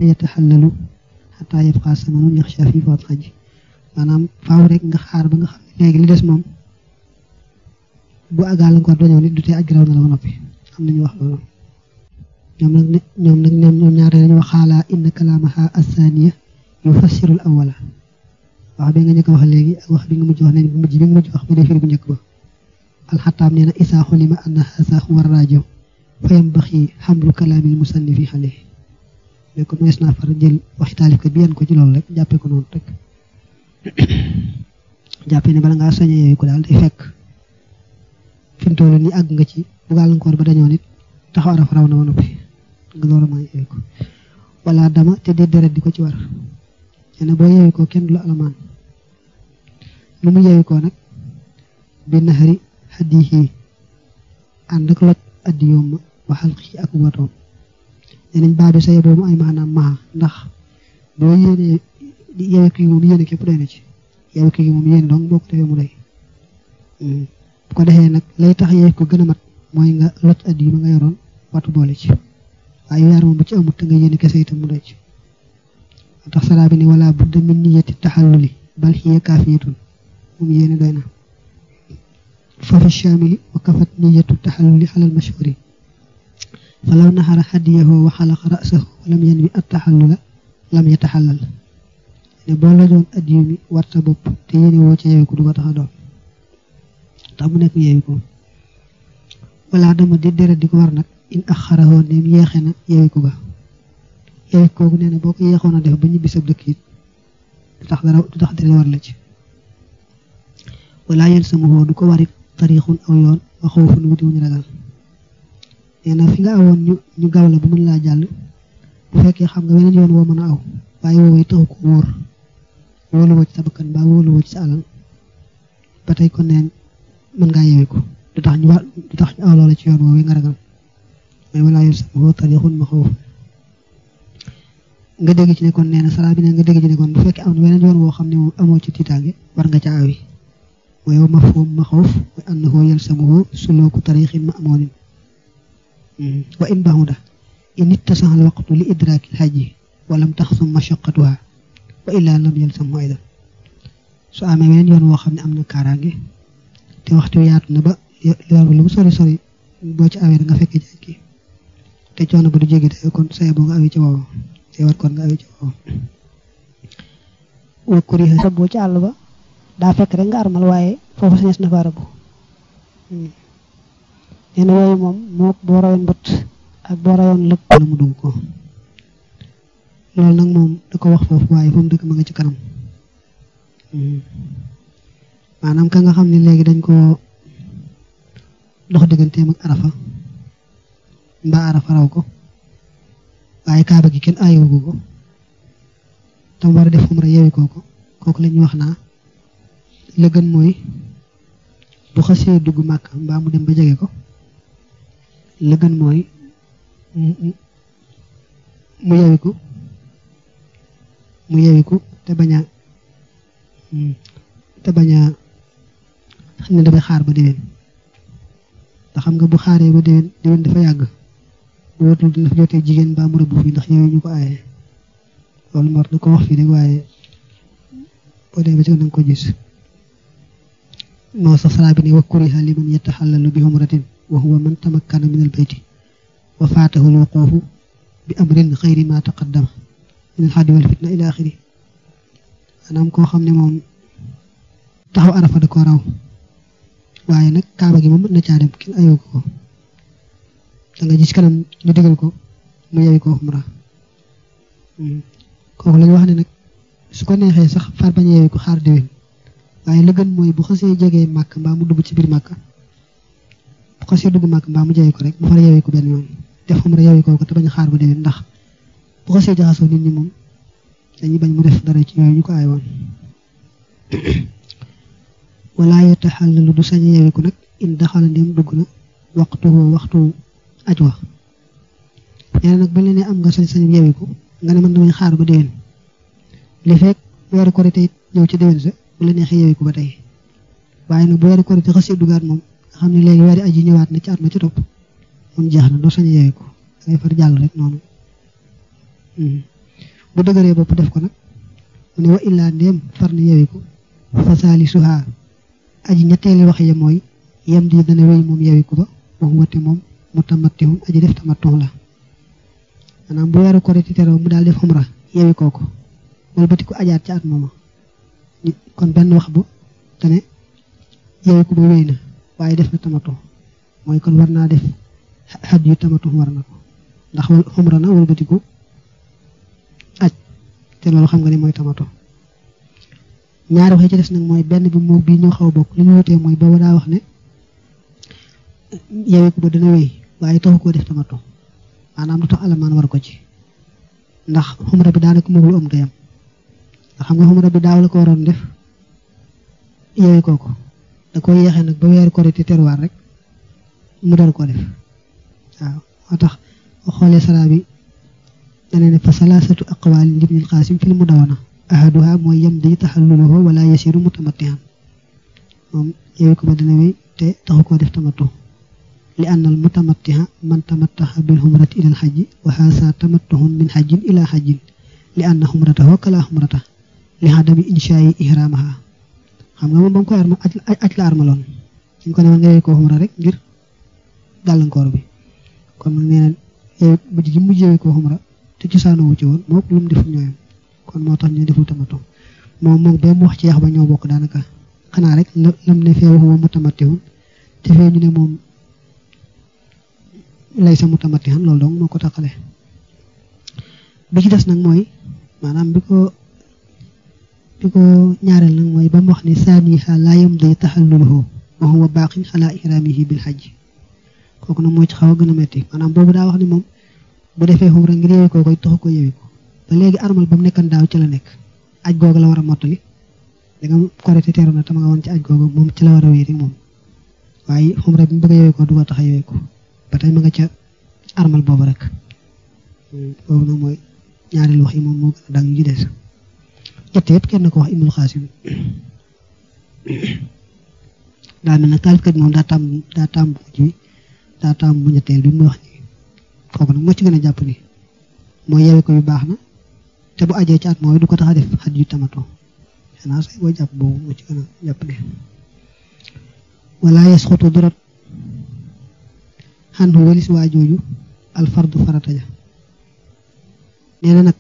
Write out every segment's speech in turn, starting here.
yataxallalu xataa yabqa samanun yaxsha fi faat xaj maanaam faaw rek nga xaar ba nga xam ne léegi li des moom bu gàllankoor dañoo nit du tee aj raw na la ba noppi am nañu wax loolu ñoom nag ne ñoom nag ñoom ñoom ñaar dañu wax xaalaa inna kalaamaha asaniya yufassiru al awala wax bi nga njëkk wax léegi ak wax bi nga mujj wax ne bu mujj bi nga mujj wax bu dee firi bu njëkk ba alxataab nee na isaa xulima anna haza huwa rajo fa yambaxi xamlu kalaamil musannifi xale mais ko mees naa far jël waxi taalifkat bi yan ko ci loolu rek jàppee ko noonu rek jàppee ne bala ngaa soñe yooyu ko daal day fekk fi mu toll nii àgg nga ci bu gàllankoor ba dañoo nit taxaw araf raw na ba noppi nga door a mën yooyu ko wala dama te dee deret di ko ci war nee na boo yeewu ko kenn du la alamaan lu mu yeewu ko nag bi naxari xaddihi ànd ak loj addi yoom waxal xii ak watoom nee nañ baabi sa yeboo mu ay maanaam maxa ndax boo yéenee yeewu ko yi moom yéene képp doy na ci yeewu ko yi moom yéene donc boo ko defee mu doy bu ko defee nag lay tax yeewu ko gën a mat mooy nga loj addi yi ma nga yoroon watu boole ci waaye yaar moom bu ci amut te nga yéene kese itam mu doy ci tax salaa bi ni wala budda min niyati taxalluli bal hiya kaafiyatun moom yéene doy na fa fi shaamili wa kafat niyatu taxalluli alal mashhuri fa law naxara hadiyahu wa xalaqa rasahu wa lam yanwi at taxallula lam yataxallal ne boo lajoon addiyu mi war sa bopp te yéene woo ca yeewu ko du ko tax a doon tax mu nekk yeewu ko wala dama di deret di ko war nag in axarahoo neem yeexe na yeewu ko ga yeewu kooku nee na boo ko yeexoon a def ba ñibbi sab dëkk it du tax dara du tax dara war la ci wala yel sama xoo du ko warit tarixun aw yoon waxoo fu nu wuti wuñu ragal nee na fi nga awoon ñu ñu gaw la ba mën laa jàll bu fekkee xam nga weneen yoon woo mën a aw waaye woowee taxu ko wóor wóolu woo ci sa bakkan ba wóolu woo ci sa alal ba tey kon neen mën ngaa yeewu ko du tax ñu war du tax ñu aw loola ci yoon woowee nga ragal mais wala yel sama xoo tarixun ma xoofu nga dégg ci ne kon nee na salaa bi ne nga dégg ci ne kon bu fekkee am na weneen yoon woo xam ne moom amoo ci tiitaange war nga ca awi mooy wa mafhum maxawf mooy annahu yalsamuhu suluku tarixin ma'munin wa in bahuda in ittasaha alwaqtu li idraki alhajji wa lam taxsum mashaqqatuha wa illa lam yalsamhu aydan su amee weneen yoon woo xam ne am na kaaraange te waxtu yaatu na ba yoon lu mu sori sori boo ci awee da nga fekkee jaaj ki te coono ba du jéggi day kon saye boo nga awee ci woowu te war kon nga awee ci woowu wa kuriha sa boo ci àll ba daa fekk rek nga armal waaye foofu sañes na fa rabu nee na yooyu moom moo boo rayoon mbët ak boo rayoon lëpp la mu dugg ko loolu nag moom da ko wax foofu waaye fa mu dëkk ma nga ci kanam maanaam ka nga xam ne léegi dañ ko dox digganteem ak arafa mbaa arafa raw ko waaye kaaba gi kenn aayewu ko tam war a def umra yewi kooko kooku la ñuy wax naa la gën mooy bu xasee dugg màkk mbaa mu dem ba jege ko la gën mooy mu yewiku mu yewiku te bañ a te bañ a xam ne dafay xaar ba déwén ndax xam nga bu xaaree ba déwén déwén dafa yàgg bu wóotul dina fa jotee jigéen mbaa mu rëbb fii ndax yooyu ñu ko aaye loolu mor da ko wax fii rek waaye boo dee ba ci nanga ko gis moo sax salaa bi ne wa kuriha liman yataxallalu bi umratin wa huwa man tamakkana min albayti wa faatahu alwuquufu bi amrin xayri ma taqaddama min alxadi wal fitna ila axiri maanaam koo xam ne moom taxaw arafa da ko raw waaye nag kaaba gi moom mën na caa dem kenn ayoo ko da nga gis kanam ñu digal ko mu yewi ko umra kooku lañu wax ne nag su ko neexee sax far bañ a yewi ko xaar déwén waaye la gën mooy bu xasee jegee màkk mbaa mu dugg ci biir màkk bu xasee dugg màkk mbaa mu jege ko rek mu far yewi ko benn yoon def umra yewi ko te bañ a xaar ba déwén ndax bu xasee jaxasoo nit ñi moom dañuy bañ mu def dara ci yooyu ñu ko aay woon wala yataxallalu du sañ a yewi ko nag in daxala ndem dugg na waxtu waxtu aj wax nee na nag ba leen am nga sañ-sañu yewi ko nga ne man damay xaar ba déwén li fekk weeru korite it ñëw ci déwén sa bu la neexee yewi ko ba tey waaye nag bu weeru korite xasee dugaat moom nga xam ne léegi weeri aji ñëwaat na ci at ma ci topp moom jeex na doo sañ a yewi ko dangay far jàll rek noonu bu dëgëree bopp def ko nag mu ne wa illaa ndéem far na yewiku fa salisuha aji ñetteeli wax ya mooy yem di dana wéy moom yewiku ba wax wate moom mu tamattihun aji def tamattu la maanaam bu weeru korite teroo mu daal def xumra yewi kooku wala bati ko ajaat ca at mooma kon benn wax bu te ne yewiku ba wéy na waaye def na tamattu mooy kon war naa def xaj yu tamatu war na ko ndax xumra na wala bati ko aj te loolu xam nga ne mooy tamatu ñaari wax yi ci des nag mooy benn bi moo bii ñoo xaw a bokk li ñu wutee mooy booba daa wax ne yewiku ba dana wéy waaye taxu koo def tamatu maanaam du tax alamaan war ko ci ndax xumra bi daanaka moom lu am dayam ndax xam nga xumra bi daaw la ko waroon def yewi kooku da ko yeexee nag ba weeru korite terwaar rek mu door koo def waaw moo tax xoolee sara bi dana ne fa salaasatu aqwaalin libnil qaasim fil mudawana ahaduha mooy yem di taxalluluhu wala yasiru mutamattihan moom yewi ko ba dana wéy te taxu koo def tamattu li anna al mutamattiha man tamattaha bil humrati ila al hajji wa haasa tamattuhun min hajjin ila hajjin li anna humratahu kala humrata li hadami inshaa'i ihramaha xam nga moom ba nga koy arma aj la armaloon ñu ko ne nga yewi ko humra rek ngir gàllankoor bi kon nag nee na yow mujj gi mujj yewi ko humra te cosaanu wu ci woon moo lu mu def ñooyam kon moo tax ñu deful tamattu moom moom ba mu wax ci yax ba ñoo bokk daanaka xanaa rek lam ne fee waxuma mutamattihun te fee ñu ne moom lay sa mutamattihan loolu donc moo ko taqale bi ci des nag mooy maanaam bi ko bi ko ñaareel nag mooy ba mu wax ne saaniha laa yamdi taxalluluhu wa huwa baaqin xalaa ihramihi bil hajj kooku nag moo ci xaw a gën a metti maanaam boobu daa wax ne moom bu defee xumra ngir yewi ko koy taxu ko yewi ko ba léegi armal ba mu nekkan daaw ci la nekk aj googu la war a mottali da nga korite teeru na tama nga woon ci aj googu moom ci la war a wéy rek moom waaye xumra bi mu bëgg a yewi ko du ko tax a yewi ko ba tey ma nga ca armal boobu rek boobu nag mooy ñaareelu wax yi moom moo gën a dang yi des ñett yëpp kenn ko wax ibnul xaasim daa mel nag taalifkat bi moom daa tàmm daa tàmm bu mujj bi daa tàmm bu ñetteel bi mu wax ni kooku nag moo ci gën a jàpp ni mooy yewe ko yu baax na te bu ajee ci at mooy du ko tax a def xaj yu tamato xanaa say boo jàpp boobu moo ci gën a jàpp ne wala yasxutu dorot xan hu walis waa jooju alfardu farata ja nee na nag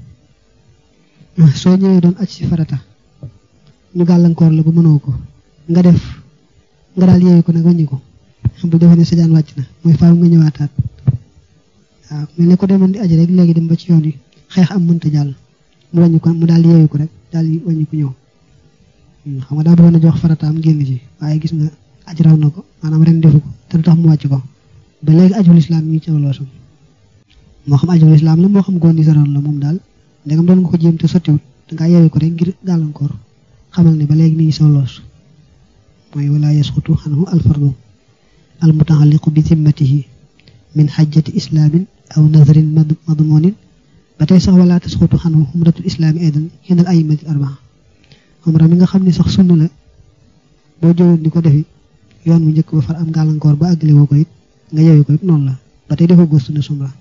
soo ñëwee doon aj ci farata ñu gàllankoor la ba mënoo ko nga def nga daal yeewu ko nag wàññi ko bu defee ne sa jaan wàcc na mooy faaw nga ñëwaataat waaw mel ne ko demoon di aj rek léegi dem ba ci yoon yi xeex am mënta jàll mu wàññi ko mu daal yeewu ko rek daal di wàññi ko ñëw xam nga daa bëggoon a jox farataam génn ci waaye gis nga aj raw na ko maanaam ren defu ko te du tax mu wàcc ko ba léegi ajul islam yi ci loosam moo xam ajul islam la moo xam gondi saroon la moom daal ndegam doon nga ko jéem te sottiwut dangaa yeewu ko rek ngir gàllankoor xamal ne ba léegi mi ngi sa loos mooy wala yasqutu xanhu alfardu almutaalliqu bi zimmatihi min xajjati islaamin aw nazrin madmunin ba tey sax wala tasqutu xanhu xumratul islaami aidan xinal ayimatil arbaa xumra mi nga xam ne sax sunna la boo jëwoon di ko defi yoon mu njëkk ba far am gàllankoor ba àggale woo ko it nga yeewu ko it noonu la ba tey dafa góostu na sumra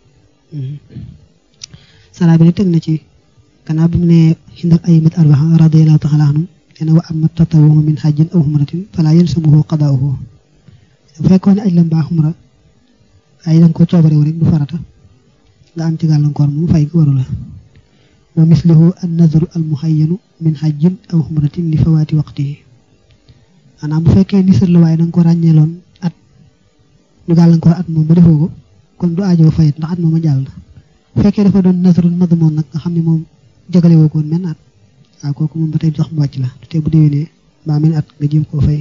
sara bi ne teg na ci gannaaw bi mu ne xindal ayimit arbaa radiallahu taala anhum nee na wa amma tatawuhu min xajjin aw xumratin fala yalsamuhu qadaauhu bu fekkoon ne aj la mbaa xumra ay danga ko coobarewu rek du farata nga am ci gàllankoor moom fay waru la wa mislihu an nadru al muhayyanu min xajjin aw xumratin li fawaati waqtihi maanaam bu fekkee nisar la waaye danga ko ràññeeloon at ñu gàllankoor at moom ba defoo ko kon du aajoo fayet ndax at moom a jàll bu fekkee dafa doon nasarul madmoon nag nga xam ne moom jagale woo koon men at waaw kooku moom ba tey sax mu wàcc la te bu déwénee mbaa men at nga jéem koo fay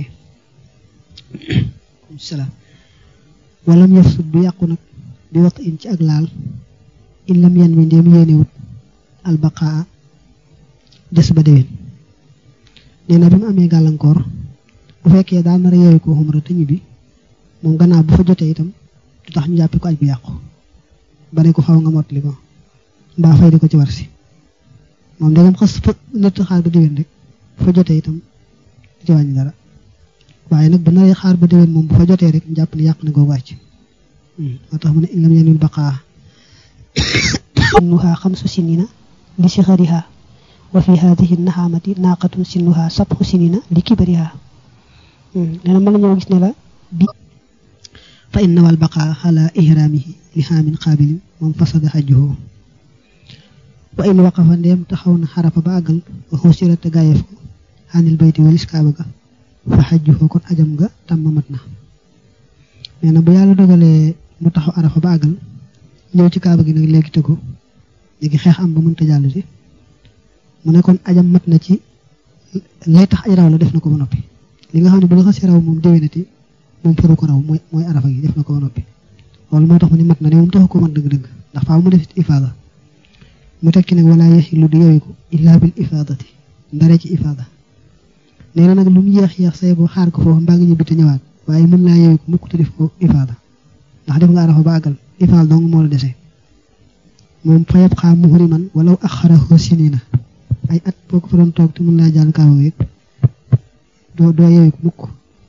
salaam walam yaf sut du yàqu nag bi waxtu in ci ak laal in lam yan mi ndéem yéenewut albaqaa des ba déwén nee na bi mu amee gàllankoor bu fekkee daa nar a yeewu ko xumra te ñibbi moom gannaaw bu fa jotee itam du tax ñu jàppee ko aj bu yàqu ba ne ko xaw nga mottali ko mbaa fay di ko ci war si moom dangam xas fa nëtt xaar ba déwén rek bu fa jotee itam du ci wàññi dara waaye nag ba naree xaar ba déwén moom bu fa jotee rek ñu jàpp ne yàq na googu wàcc moo tax mu ne in lam yanul baqaa nuha xamsu sinina li sixariha wa fi hadihi naxaamati naaqatun sinnuha sabxu sinina li kibariha nee na mën nañoo gis ne la bi fa inna wal baqaa ala ihraamihi li xaamin qaabilin moom fasada xajjuhu wa in waqafa ndeem taxaw na xarafa ba àggal wa xusira te gaayeef ko xanil bayti walis kaaba ga fa xajjuhu kon ajam ga tàmm mat na nee na bu yàlla dogalee mu taxaw arafa ba àggal ñëw ci kaaba gi nag léegi tëggu léegi xeex am ba mënta jàll si mu ne kon ajam mat na ci lay tax aj raw la def na ko ba noppi li nga xam ne bu la xasee raw moom déwénati moom faru ko raw mooy mooy arafa gi def na ko ba noppi loolu moo tax mu ne mat na ne moom taxu ko mat dëgg-dëgg ndax faaw mu def ifaada mu tekki nag wala yaxilu di yowiku illa bil ifaadati ndare ci ifaada nee na nag lu mu yéex yéex say boo xaar ko foofu mbaa nga ñibbi te ñëwaat waaye mën laa yowiku mukk te def ko ifaada ndax def nga arafa ba àggal ifaal dong moo la dese moom fa yab xaa muhriman walaw axarahu sinina ay at boo ko fa doon toog te mën laa jàll kaaba yëpp doo doo yowiku mukk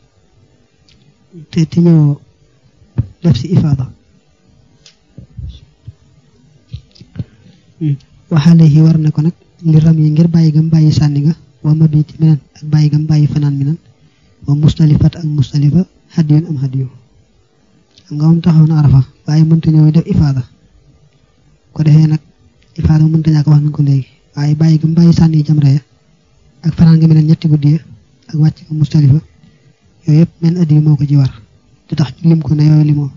te te ñëwoo def si ifaada waxaale yi war na ko nag li ram yi ngir bàyyi gam bàyyi sànni nga wa mabiti minan ak bàyyi gam bàyyi fanaan minan wa mustalifat ak mustalifa hadiyun am hadiyu xam nga moom taxaw na arafa waaye mënta ñëw def ifaada ko defee nag ifaada mënta ñàkk wax nañ ko léegi waaye bàyyi gam bàyyi sànni jamra ya ak fanaan nga minan ñetti guddi ya ak wàcc ko mustalifa yooyu yëpp men addiyu moo ko ci war te tax ñu lim ko ne yooyu limoo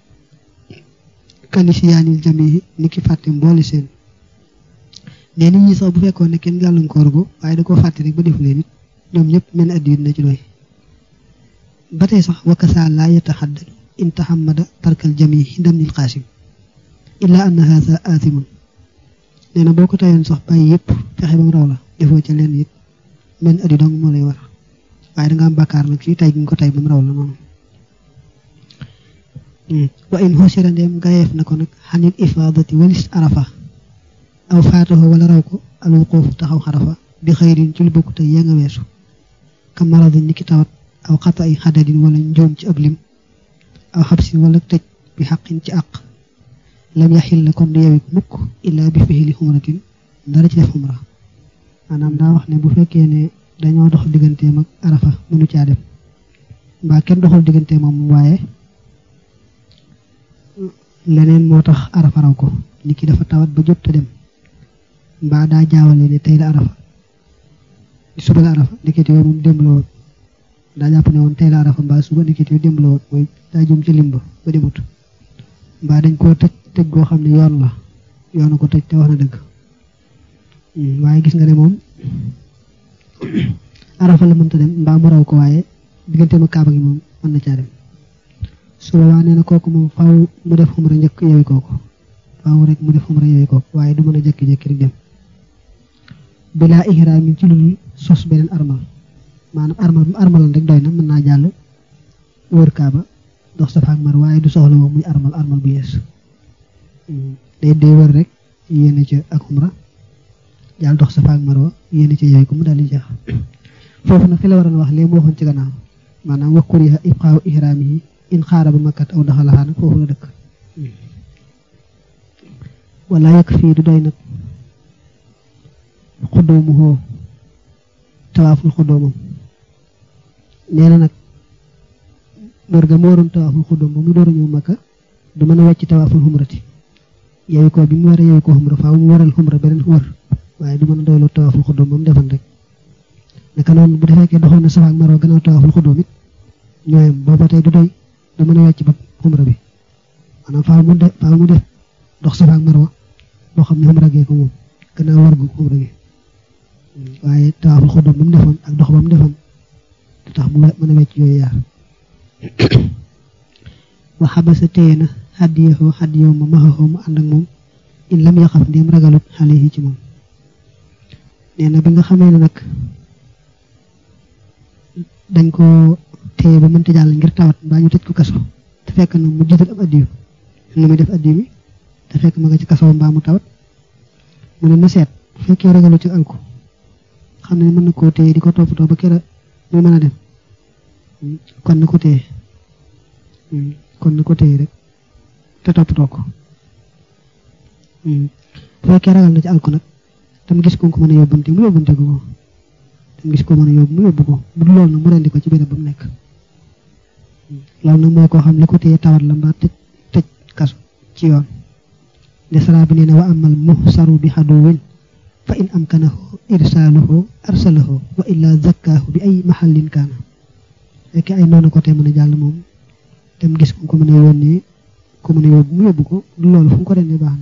kalisi yaanil jamihi ni ki fàtte mboole seen ne nit ñi sax bu fekkoon ne kenn gàllankoor ko waaye da koo fàtte rek ba defu leen it ñoom ñëpp men addiyu na ci doy ba tey sax wakasa laa yataxaddadu in taxamada tarkal jamihi hindam nil qaasim illa anna haasa aathimun nee na boo ko tayoon sax bàyyi yëpp fexe ba mu raw la defoo ca leen it men addiyu dong moo lay war waaye da nga am bàkkaar nag ci tay gi nga ko tay ba mu raw la noonu wa in xusira ndeem gayeef na ko nag xanil ifaadati walis arafa aw faataho wala raw ko al wuquuf taxaw xarafa bi xëyrin ci lu bokk te ya nga weesu ka maradin ni ki tawat aw xata ay xadadin wala njoom ci ab lim aw xabsin wala tëj bi xaqin ci àq lam yaxil la kon du yewik mukk illaa bi fihili xumratin dara ci def xumra maanaam daa wax ne bu fekkee ne dañoo dox digganteem ak arafa mënu caa dem mbaa kenn doxal digganteem moom waaye leneen moo tax arafa raw ko nit ki dafa tawat ba jot te dem mbaa daa jaawale ne tey la arafa suba la arafa ndekete yoo moom démb la woon daa jàpp ne woon tey la arafa mbaa suba ndekete yoo démb la woon mooy daa jëm ci limba ba demut mbaa dañ koo tëj tëj goo xam ne yoon la yoonu ko tëj te wax na dëgg waaye gis nga ne moom arafa la mënta dem mbaa mu raw ko waaye digganteem ak kaaba gi moom mën na caa dem su boobaa nee na kooku moom faaw mu def xumra njëkk yooyu kooku faaw rek mu def xumra yooyu kooku waaye du mën a jékki-jékki rek dem bilaa ihraamin ci lu sos beneen armal maanaam armal armalan rek doy na mën naa jàll wër kaaba dox safa ak mar waaye du soxla moom muy armal armal bu yees day day wër rek yéene ca ak xumra jàll dox safa ak marwa yéene ca yooyu ko mu daal di jeex foofu nag fi la waroon wax léegi mu waxoon ci gannaaw maanaam wax kuriha ibqaaw ihraamihi in xaara ba makkat aw daxalaxaa nag foofu la dëkk wala yëkk fii du doy nag xuddoomu xoo tawaaful xuddoomam nee na nag wër ga mu waroon tawaaful xuddoom ba mu door a ñëw makka du mën a wàcc tawaaful xumrati yeewi ko bi mu war a yeewi ko xumra faaw mu waral xumra beneen wër waaye du mën a doyloo tawaaful xuddoom ba mu defoon rek naka noonu bu defee ke doxoon na safa ak marwa gannaaw tawaaful xuddoom it ñooyam booba tey du doy du mën a wàcc ba xumra bi maanaam faaw mu def faaw mu def dox safa ak marwa boo xam ne xumra gee ko moom gannaaw war gu xumra gi waaye tawaaful xuddoom ba mu defoon ak dox ba mu defoon du tax mu mën a wecc yooyu yaar wa xabasa téye na xaddiyoo xaddiyoo ma maxaxoo mu ànd ak moom in lam yaxaf ndéem ragalut xale yi ci moom nee na bi nga xamee ne nag dañ ko téye ba mënta jàll ngir tawat mbaa ñu tëj ko kaso te fekk na mu jiital ab addiyu lu muy def addiyu mi te fekk ma nga ci kaso mbaa mu tawat mu ne na seet bu fekkee ragalu ci alku xam ne mën na koo téye di ko toppatoo ba kera muy mën a dem kon na ko téye kon na ko téye rek te toppatoo ko bu fekkee ragal na ci alku nag tam gis ko ko mën a yóbbante mu yóbbante ko tam gis ko mën a yóbbu mu yóbbu ko bu dul loolu nag mu rendi ko ci béréb ba mu nekk loolu nag mooy koo xam li ko téye tawat la mbaa tëj tëj kasu ci yoon de sara bi nee na wa amal muhsaru bi xaduwin fa in amkanahu irsaaluhu arsalahu wa illa zakkaahu bi ay mahallin kaana fekkee ay noonu ko te mën a jàll moom dem gis ku ko mën a yónnee ko mën a yóbbu mu yóbbu ko du loolu fu mu ko rendee baax na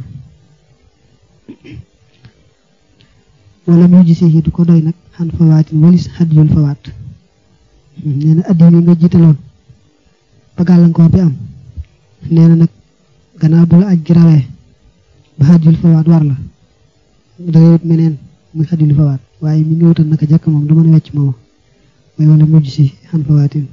wala mu gisee yi du ko doy nag xan fawaatin walis xadiyul fawaat nee na addi yi nga jiitaloon ba gàllankoor bi am nee na nag gannaaw bu la aj gi rawee ba xadiyul fawaat war la dangay wut meneen muy xadiyul fawaat waaye mi ngi wutal naka jàkk moom du mën a wecc mooma mooy wala mu gisi xan fawaatin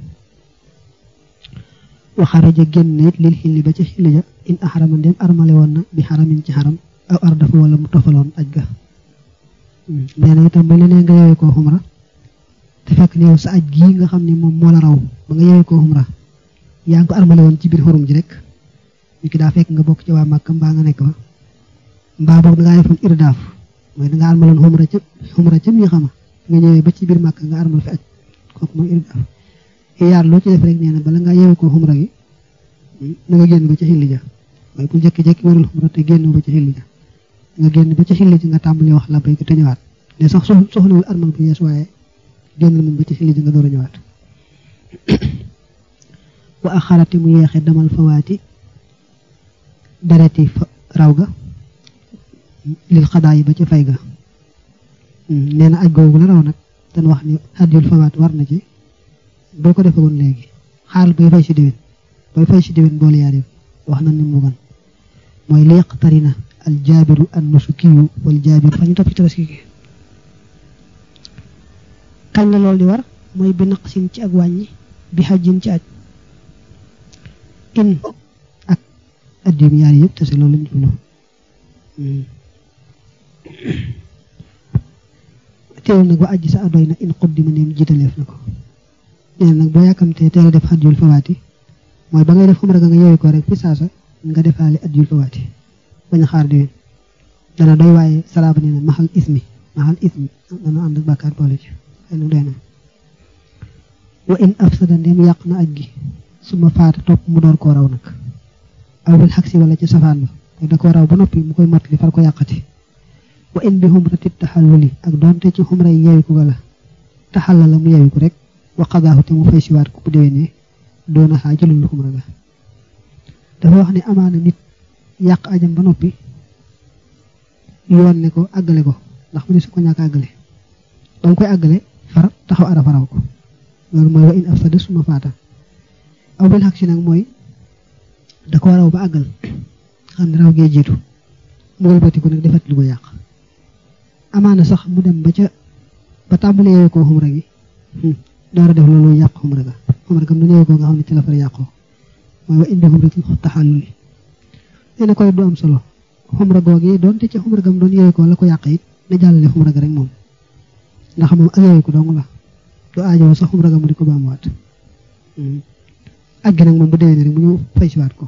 waxaraja génn it lil xilli ba ca xilli ja in axarama ndem armale woon na bi xaramin ci xaram aw ar dafa wala mu tofaloon aj ga nee na itam ba leneen nga yewee koo xumra te fekk ne yow sa aj gii nga xam ne moom moo la raw ba nga yewee koo xumra yaa ngi ko armale woon ci biir xurum ji rek ñu ki daa fekk nga bokk ci waa Màkka mbaa nga nekk fa mbaa boog dangaa defoon irdaaf mooy dangaa armaloon xumra ca xumra ca mi xama nga ñëwee ba ci biir Màkka nga armal fi aj kooku mooy irdaaf yaar loo ci def rek nee na bala ngaa yewee koo xumra gi na nga génn ba ca xilli ja mooy bu jekki-jekki warul xumra te génn ba ca xilli ja nga génn ba ca xilli ji nga tàmbali wax la bay ko te ñëwaat ne sax soxlawul armal bu yees waaye génn moom ba ca xilli ji nga door a ñëwaat wa axarati mu yeexe damal fawaati dereti raw ga lil xadaa yi ba ca fay ga nee na aj googu la raw nag dañ wax ni hadiyul fawaat war na ci boo ko defee woon léegi xaal bay fay si déwén bay fay si déwén boole yaar yëpp wax na ni mu gan mooy li yaqtarina al jaabiru an nusukiyu wal jaabiru fa ñu topp ci tabaski gi kañ la loolu di war mooy bi naqsin ci ak wàññi bi xajjin ci aj in ak addiyum yaar yëpp te si loolu lañ jublu teewul nag ba ajji sa adoy na in xuddima neem jiitaleef na ko nee nag boo yàkkamtee teel a def xadjul fawaati mooy ba ngay def xumra ga nga yeewi ko rek fi saasa nga defaale ajjul fawaati bañ a xaar diwén dana doy waaye salaaba nee na maxal ismi maxal ismi dana ànd ak bàkkaar boole ci xëy na doy na wa in afsada ndem yàq na aj gi suma faata topp mu door koo raw nag aw bil xaksi wala ci safaan ba te da koo raw ba noppi mu koy mottali far ko yàqati wa in bi xumrati taxalluli ak doonte ci xumra yi yeewi ko gala taxalla la mu yeewi ko rek wa qadaahu te mu fay siwaat ko bu déwénee doona xaa jëlul lu xumra ga dafa wax ne amaana nit yàq ajam ba noppi yoon ne ko àggale ko ndax mu ne su ko ñàkk àggale ba mu koy àggale far taxaw arafa raw ko loolu mooy wa in afsada suma faata aw bil xaq si nag mooy da ko raw ba àggal xam ne raw gee jiitu mu wëlbatiku nag defat lu ko yàq amaana sax mu dem ba ca ba tàmbali yeewee koo xumra gi door a def loolu yàq xumra ga xumra gam doon yeewee koo nga xam ne ci la far yàqoo mooy wa indi xumra ci taxalluli nee na koy du am solo xumra googi doonte ci xumra gam doon yeewee koo la ko yàq it na jàllale xumra ga rek moom ndax moom ak yeewee ko dong la du aajowoo sax xumra ga mu di ko baamuwaat ak gi nag moom bu déwénee rek mu ñëw fay siwaat ko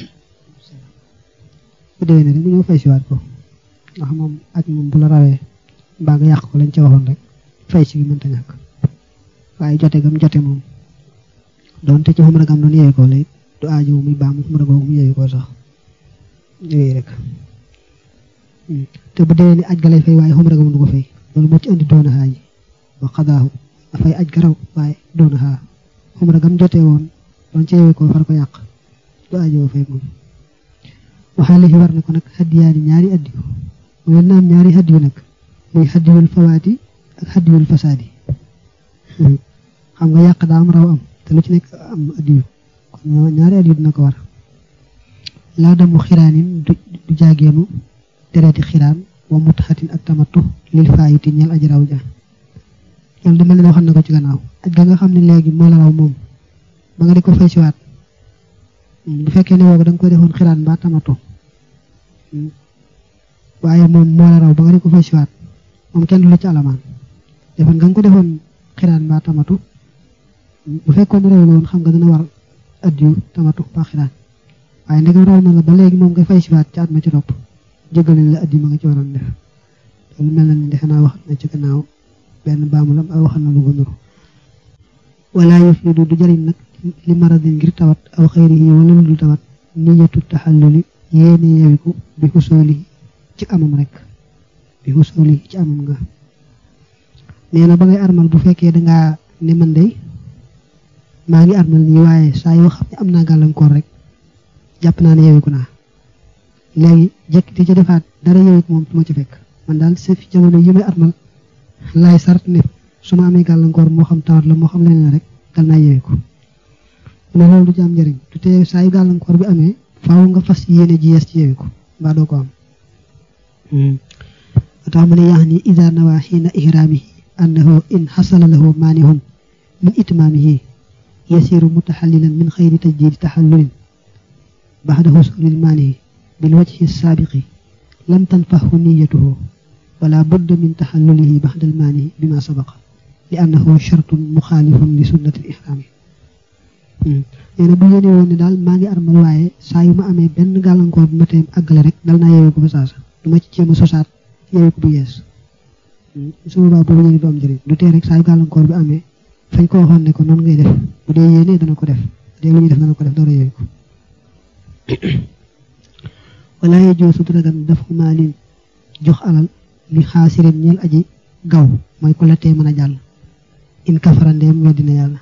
bu déwénee rek mu ñëw fay siwaat ko ndax moom aj moom bu la rawee mbaa nga yàq ko lañ ca waxoon rek fay si gi mënta ñàkk waaye jote gam jote moom doonte ci xumra gam doon yeewee ko lay du aajowu muy baamu xumra googu mu yeewee ko sax yooyu rek te bu déwénee aj ga lay fay waaye xumra ga mu du ko fay loolu moo ci andi doona xaa ji wa xadaahu dafay aj garaw waaye doona xaa xumra gam jotee woon doon ci yeewee ko far ko yàq du aajowu fay moom waxaale fi war na ko nag xaddiyaani ñaari addiyu mooy naam ñaari addiyu nag muy xaddiyul fawaati ak xaddiyul fasaadi xam nga yàq daa am raw am te lu ci nekk am addiyu kon ñaari addiyu dina ko war laa damu xiraanin du jaageenu dereeti xiraan wa mutaxatin ak tamattu lil faayiti ñeel aji raw ja loolu dama leen waxoon na ko ci gannaaw aj ga nga xam ne léegi moo la raw moom ba nga di ko fay siwaat bu fekkee ne boobu da nga koy defoon xiraan mbaa tamatu waaye moom moo la raw ba nga di ko fay siwaat moom kenn du la ci alamaan defoon nga nga ko defoon xiraan mbaa tamatu bu fekkoon raw la woon xam nga dana war addiyu tamatu mbaa xiraan waaye ndegam raw na la ba léegi moom nga fay siwaat ci at ma ci topp jégal nañ la addi ma nga ci waroon def loolu mel na ni defe naa wax na ci gannaaw benn baamulam aw waxal na lu ko nuru wala yufiidu du jariñ nag li maradin ngir tawat aw xayrihi wala lu dul tawat niyatu taxalluli yéene yewiku bi xusooli ci amam rek bi xusooli ci amam nga nee na ba ngay armal bu fekkee dangaa ne man day maa ngi armal nii waaye saa yoo xam ne am naa gàllankoor rek jàpp naa ne yewiku naa léegi jekkiti ci defaat dara yewiku moom du ma ci fekk man daal sa fi jamono yi may armal laay sart ne su ma amee gàllankoor moo xam tawat la moo xam leneen rek dal naa yewiku mu ne loolu du ci am njëriñ tu tee saa yu gàllankoor bi amee faaw nga fas yéene ji yees ci yewiku mbaa doo ko am tax mu ne yax ni ida nawa xiina ihraamihi annahu in xasala lahu maanihun min itmaamihi yasiru mutaxallilan min xayri tajdidi taxallulin baxda xusulil maanihi bil wajhi saabiqi lam tanfahu niyatuhu wala budda min taxallulihi baxda al maanihi bima sabaqa li annahu shartun muxaalifun li sunnati al ihraami nee na bu yéene woon ne daal maa ngi armal waaye saa yu ma amee benn gàllankoor bu ma teem àggale rek dal naa yeewee ko fa saasa du ma ci jéem a sosaat yeewee ko bu yees su boobaa boobu yéene du am njëriñ du tee rek saa yu gàllankoor bi amee fañ ko waxoon ne ko noonu ngay def bu dee yéene dana ko def bu dee lu ñuy def dana ko def door a yeewee ko wala yejoosu du dagan daf maalin jox alal li xaasirin ñeel aji gaw mooy ku la tee mën a jàll in kafarandeem weddina yàlla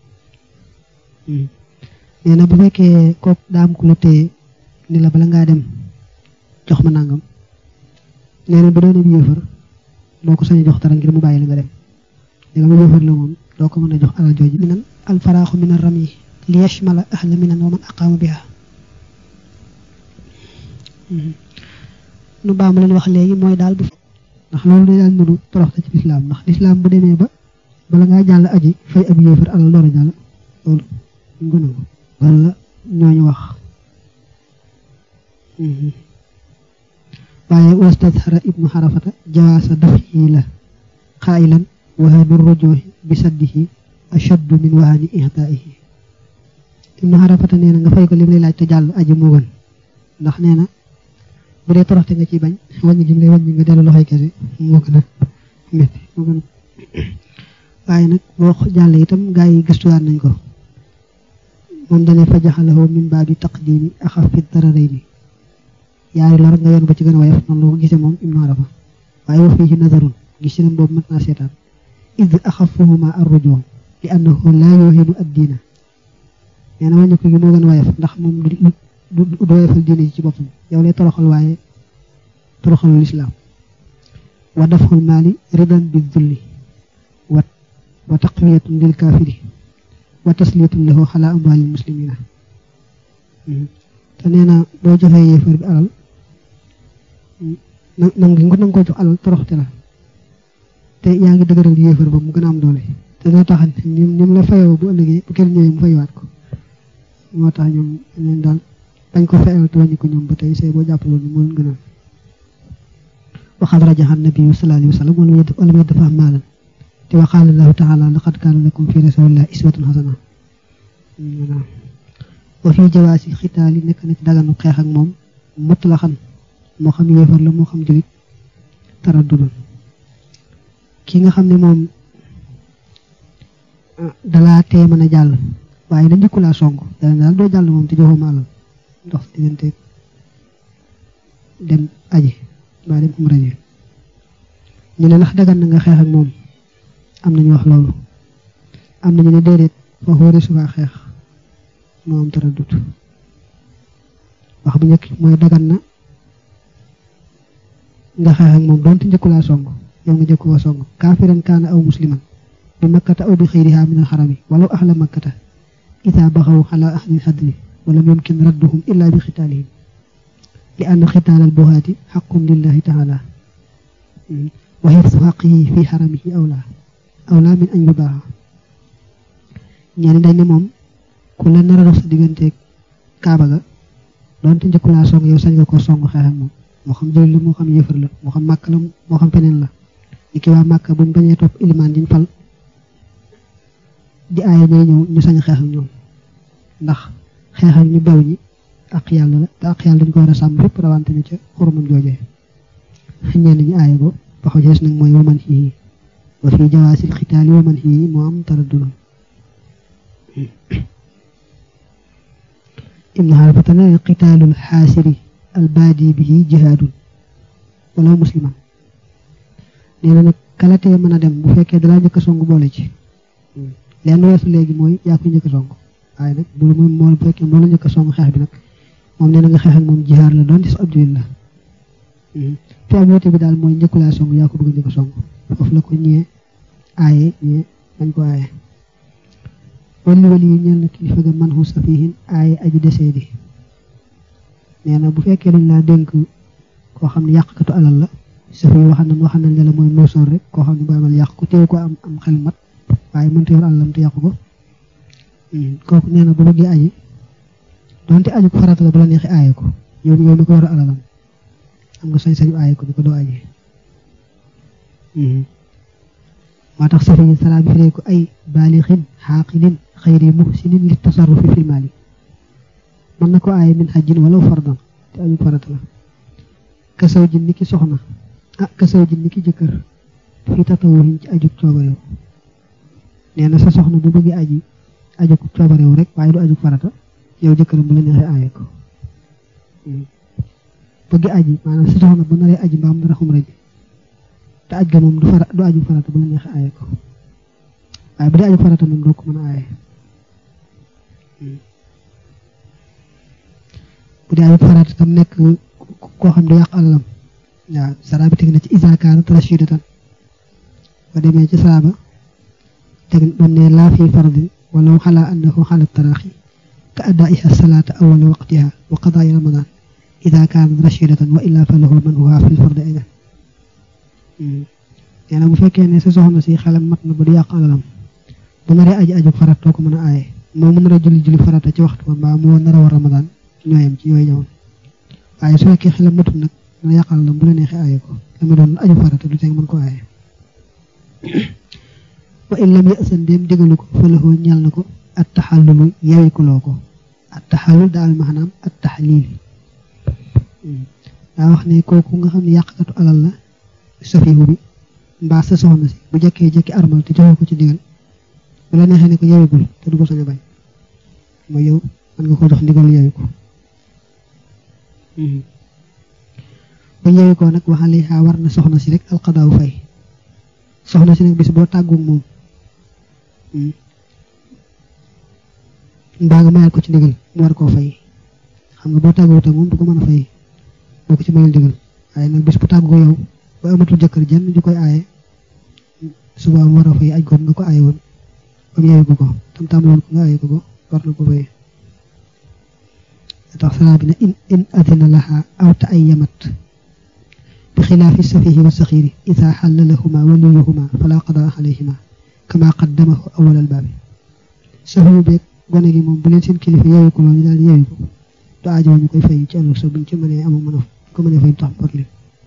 nee na bu fekkee kook daam ku la téye ni la bala ngaa dem jox ma nangam nee na bu doon ab yéefar doo ko sañ a jox dara ngir mu bàyyi la nga dem léegi mu yéefar la moom doo ko mën a jox alal jooju minan alfaraaxu min ar rami li yashmala ahla minan wa man aqaamu biha nu baamu leen wax léegi mooy daal bu ndax loolu day daal nuru toroxte ci lislaam ndax lislaam bu demee ba bala ngaa jàll aji fay ab yéefar alal door a jàll loolu ñu ko nangu wala ñooñu wax waaye wastadhara ibnu xarafata jawaasa dafyi la xaayilan wahanu rujuhi bi saddihi ashaddu min wahani ihtaihi ibnu xarafata nee na nga fay ko lim lay laaj te jàll aji moo gën ndax nee na bu dee toroxte nga ciy bañ wàññi gi mu lay wàññi nga dellu loxoy kese moo gën a métti moo gën waaye nag boo jàll itam gaa yi gëstuwaat nañ ko moom dane fa jaxalahu min baabi taqdimi axafi dararayni yaari lor nga yoon ba ci gën a woyof noonu la ko gisee moom ibnu arafa waaye wa fiihi nazarun gis ci boobu mat naa seetaan id axafuhuma arrujuu li annahu laa yuhinu addiina nee na wàññi ko gi moo gën a woyof ndax moom du du woyofal diine ji ci boppam yow lay toroxal waaye toroxalu lislaam wa dafxul maali ridan bi dulli wa wa taqwiyatun lil kaafiri wa tasliyatun lahu xala amwaalil muslimina te nee na boo joxee yéefar bi alal nang ngi nanga ko jox alal toroxte la te yaa ngi dëgëral yéefar ba mu gën a am doole te doo tax ni mu la fayoo bu ëllëgee bu kenn ñëwee mu fayiwaat ko moo tax ñoom leen daal dañ ko fayal te wàññi ko ñoom ba tey see boo jàppaloon ni moo leen gënal waxaat rajaxa nabiyu sallallahu alayhi wa sallam wala muy dafa am maalan te wa qaala allahu taala laqad kaana lakum fi rasulillahi iswatun hasana wa fi jawaasi xitaali nekk na ci daganu xeex ak moom mutlaxan moo xam yéefar la moo xam julit taraddudun ki nga xam ne moom dalaa tee mën a jàll waaye da njëkku laa song dana daal doo jàll moom te joxoo ma alal ndox diggante dem aji mbaa dem umra ji ñu ne ndax dagan na nga xeex ak moom am nañu wax loolu am nañu ne déedéet foofu wari subaa xeex moo am taraddut wax bu njëkk mooy dagan na nga xeex ak moom doonte njëkku laa song yow nga njëkku koo song kaafiran kaana aw musliman bi makkata aw bi xayriha min alxarami walaw ahla makkata ida baxaw ala ahli lxadli walam yumkin radduhum illa bi xitaalihim li anna xitaal al buhaati xaqun lillahi taala wa xifsu xaqihi fi xaramihi awla awla min an yubaaxa ñenn dañ ne moom ku la nar a dox sa digganteeg kaaba ga doonte njëkku laa song yow sañ nga ko song xeex ak moom moo xam jullit la moo xam yëfar la moo xam màkk la moo xam feneen la li ki waa màkk buñ bañee topp ilimaan diñ fal di aaya ñooy ñëw ñu sañ xeex ak ñoom ndax xeex ak ñu bew ñi ak yàlla la te ak yàlla dañ ko war a sàmm fépp rawante ni ca xurumam joojee ñenn ñi aaya ko ba wax jees nag mooy waman xii wa fi jawaasil xitaali waman xii moo am taraddul ibnu xarafata ne xitaalul xaasiri albaadi bihi jihaadun wala musliman nee na nag kalatee mën a dem bu fekkee dalaa njëkk a song boole ci lenn weesu léegi mooy yaa ko njëkk a song waaye nag bu moom moo bu fekkee moo la njëkk a song xeex bi nag moom nee na nga xeex ak moom jihaar la doon ci sa abdulil la fi am woote bi daal mooy njëkkulaa song yaa ko bëgg a njëkk a song foofu la ko ñee aaye ñee bañ ko aaye wali wali yi ñeel na kilifa ga man xu safihin aaye aji desee di nee na bu fekkee dañ laa dénk koo xam ne yàqkatu alal la safi waxal nañ waxal nañ la mooy noosoor rek koo xam ne bu amal yàq ko teew ko am am xel mat waaye mënta yor alalam te yàqu ko kooku nee na bu bëggee aji donte aju ko farata la bu la neexee aaye ko yow yow mi ko yor alalam am nga sañ-sañu aaye ko ni ko doo aji moo tax safi yi salaa bi firee ko ay baalixin xaaqilin xayri muhsinin li tasarrufi fil maali mën na ko aaye min xajjin wala fardan te aju farata la kasaw ji ni ki soxna ah kasaw ji ni ki jëkkër fii tatawuhin ci aju coobareew nee na sa soxna bu bëggee aji aju coobareew rek waaye du aju farata yow jëkkëram bu la neexee aaye ko bëgg aji maanaam sa soxna bu naree aji mbaam dara xumra ji te aj ga moom du fara du aju farata bu la neexee aaye ko waaye bu dee aju farata moom doo ko mën a aaye bu dee aju farata tam nekk koo xam ne yàq alalam waaw sara bi teg na ci isakaara rashidatan ba demee ci saaba teg doon ne laa fi fardin walaw xalaa annahu xala taraaxi ka addaiha salaata awala waqtiha wa qadaai ramadan ida kaanat rashidatan wa illa fa lahu man huwa fi lfardi aydan nee na bu fekkee ne sa soxna si xelam mat na ba du yàq alalam bu naree aji aju farat doo ko mën a aaye moom mu nar a julli julli farata ci waxtu ba mbaa mu nar a war ramadan ñooyam ci yooyu jamono waaye su fekkee xelam matul nag dana yàq alalam bu la neexee aaye ko dama doon aju farata du teg mën ko aaye wa in lam yasan dem digalu ko fa lahu ñal na ko at taxallulu yewikuloo ko at taxallul daal maanaam at taxlil daa wax ne kooku nga xam ne yàqkatu alal la safihu bi mbaa sa soxna si bu jëkkee jëkki armal te joxoo ko ci ndigal bu la neexee ne ko yewigul te du ko sañ a bañ mooy yow mën nga ko jox ndigal yewi ko bu yewi ko nag waxale xaa war na soxna si rek alxadaaw fay soxna si nag bis boo tàggoog moom mbaa nga mayal ko ci ndigal mu war koo fay xam nga boo tàggoog ak moom du ko mën a fay boo ko ci mayal ndigal waaye nag bis bu tàggoo yow ba amatul jëkkër jenn ju koy aaye suba mu war a fay aj goon nga ko aaye woon ba mu yeewu ko ko tam tàmbaloon ko nga aaye ko ko war na ko fay tax salaa bi ne in in adina laha aw ta ay yamat bi xilaafi safihi wa saxiiri ida xalla lahuma waliyuhuma fala qadaa alayhima kama qaddamahu awal albaabi safiyu beeg gone gi moom bu leen seen kilifa yeewu ko loolu daal yeewu ko du aajo ñu koy fay ci ëllëg sa buñ ci mënee amu mën a ko mënee fay tax bor leen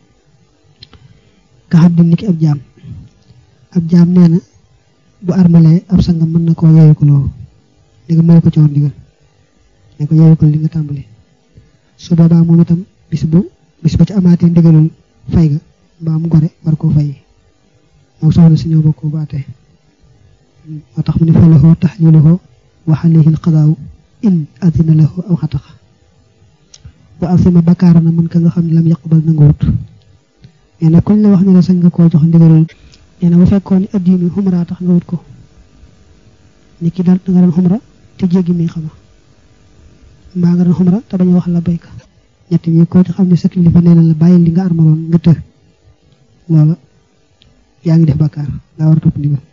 nga xam dim ni ki ab jaam ab jaam nee na bu armalee ab sangam mën na koo yeewu ko loolu li nga may ko ci woon digal ne ko yeewu ko li nga tàmbali su boobaa moom itam bis bu bis bu ci amaatee ndigalul fay ga mbaa mu gore war koo fay moom soxna si ñëw bokkoo baatee moo tax mu ne fa lahu taxliluhu wa alayhi alqadaaw in adina lahu aw xataxa wa asima bakaara na mën ka nga xam ne lam yaqbal nanguwut nee na kuñ la wax ne la sañ nga koo jox ndigalul nee na bu fekkoon ni addiinu xumra tax nga wut ko ni ki dal nga doon xumra te jéggi mi xama mbaa nga doon xumra te bañ a wax la bayka ñett ñi ko ci xam ne sa kilifa nee na la bàyyi li nga armaloon nga tër loola yaa ngi def bakkaar daa war a topp ndigal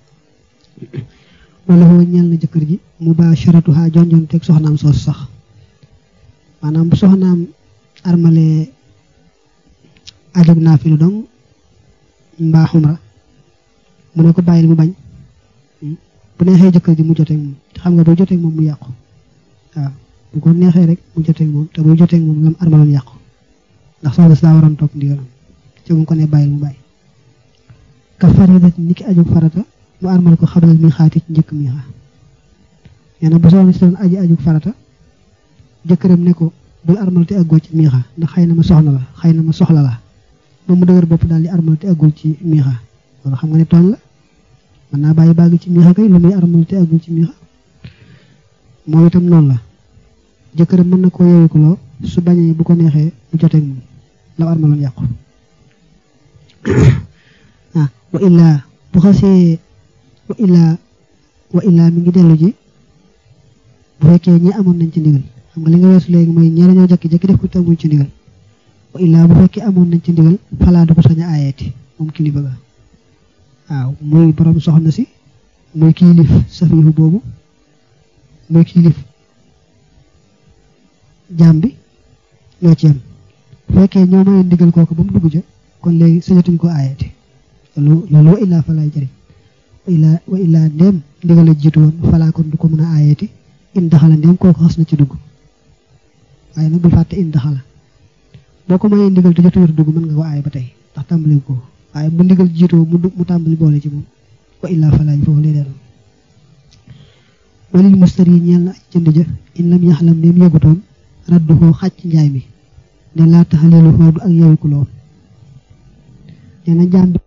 wala foo ñeel na jëkkër ji mu ba charatuha jonjon teg soxnaam soos sax maanaam bu soxnaam armale ajog naa fi lu dong mbaa xumra mu ne ko bàyyil mu bañ bu neexee jëkkër ji mu joteeg moom te xam nga boo joteeg moom mu yàqu waaw bu ko neexee rek mu joteeg moom te buy joteeg moom lam armaloon yàqu ndax soxna si daa waroon topp ndigalam ci mu ko ne bàyyil mu bàyyi ka faridat ni ki ajug farata mu armal ko xabalal mi xaati ci njëkk mi xaa nee na bu soxna si doon aji ajug farata jëkkëram ne ko bul armal te àggoo ci miixa ndax xëy na ma soxna la xëy na ma soxla la ba mu dëgër bopp daal di armal te agul ci miixa loolu xam nga ne tooñ la mën naa bàyyi bàgg ci miixa kay lu muy armal te agul ci miixa moom itam noonu la jëkkëram mën na koo yeewikuloo su bañee bu ko neexee mu joteeg moom la armaloon yàqu ah wa illaa bu xasee wa illaa wa illaa mi ngi dellu ji bu fekkee ñi amoon nañ ci ndigal xam nga li nga weesu léegi mooy ñee dañoo jekki-jekki def ko teguñ ci ndigal wa illaa bu fekkee amoon nañ ci ndigal falaa du ko sañ a aayeeti moom kilifa ga waaw muy borom soxna si muy kilif safiihu boobu muy kilif jaam bi ñoo ci yem bu fekkee ñoo may ndigal kooku ba mu dugg ca kon léegi sañatuñ ko aayeeti loolu loolu wa illaa falaay jëriñ wa illaa wa illaa ndéem ndigal la jiitu woon falaa kon du ko mën a aayeeti in daxala ndéem kooku xas na ci dugg waaye nag bul fàtte in daxala boo ko mayee ndigal te jotuwut dugg mën nga ko aaye ba tey ndax tàmbali ko waaye bu ndigal jiitoo mu mu tàmbali boole ci moom wa illaa falaa foofu lay dellu walil mustari ñeel na aj jënd ja in lam yaxlam ndéem yëgutoon radduhoo xàcc njaay mi ne laa taxalilu xoodu ak yewiku lool nee na jaam bi